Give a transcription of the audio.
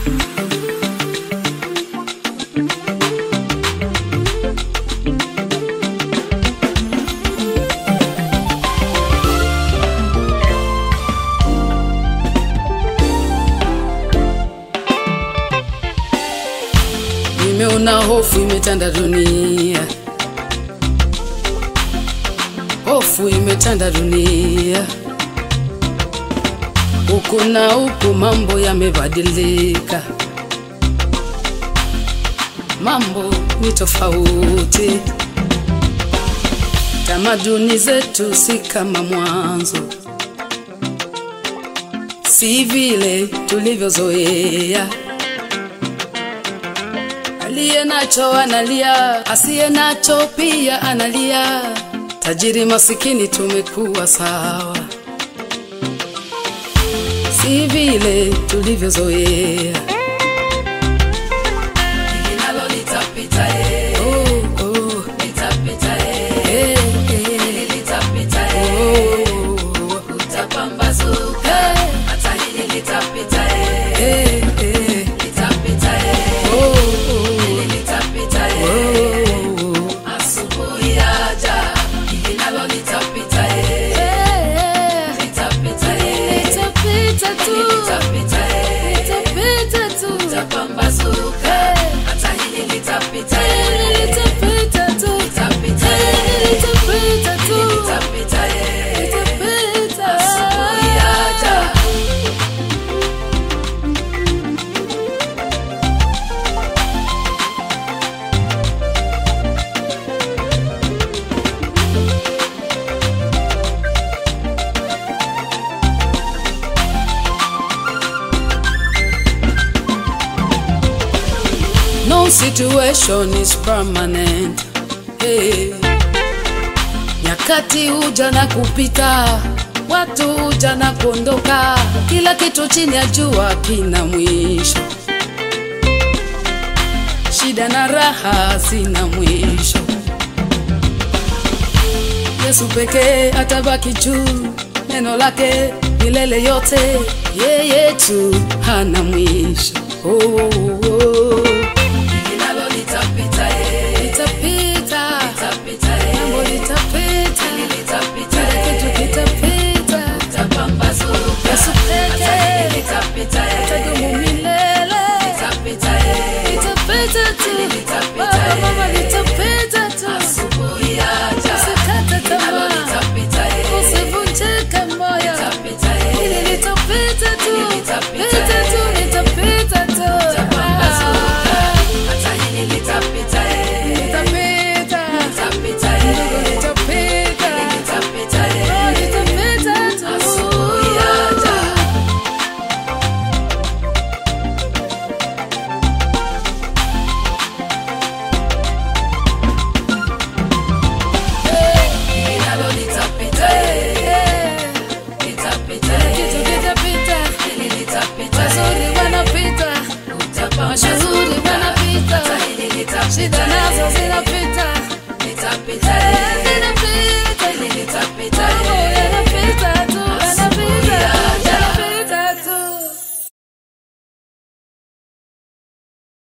Nimeona hofu imetanda dunia, hofu imetanda dunia, huku na huku mambo yamebadilika, mambo ni tofauti, tamaduni zetu si kama mwanzo, si vile tulivyozoea. Aliye nacho analia, asiye nacho pia analia. Tajiri masikini tumekuwa sawa, si vile tulivyozoea. Linalo litapita, eh, Oh, oh, litapita, eh, eh, eh, litapita, eh, oh, utapambazuka. Hata hili litapita, eh, eh, eh, litapita, eh, oh, oh, hili litapita, eh, oh. asubuhi yaja. Linalo litapita, eh, Eh, litapita, eh, itapita tu, litapita, eh, itapita tu, utapambazuka. Hata hili litapita, Eh, eh, litapita tu, litapita, Eh, eh, litapita tu, litapita, eh, litapita. asubuhi yaja. No situation is permanent. Hey. Nyakati huja na kupita, watu huja na kuondoka, kila kitu chini ya jua kina mwisho. Shida na raha zina mwisho. Yesu pekee atabaki juu, neno lake milele yote, yeye tu hana mwisho. Oh, oh, oh.